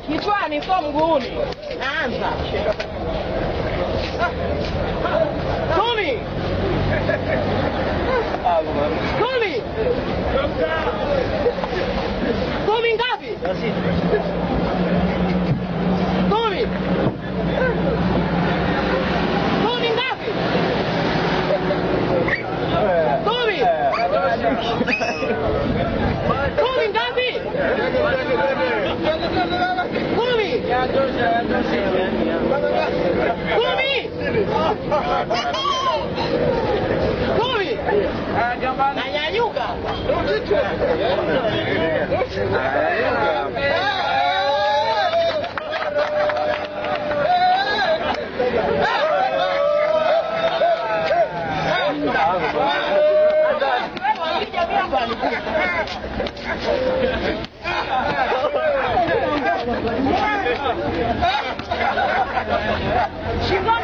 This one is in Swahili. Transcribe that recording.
kichwani, sio mguuni. Naanza kumi kumi kumi ngapi? Kumi kumi ngapi? Kumi kumi ngapi? Kumi kumi kumi nanyanyuka shingoni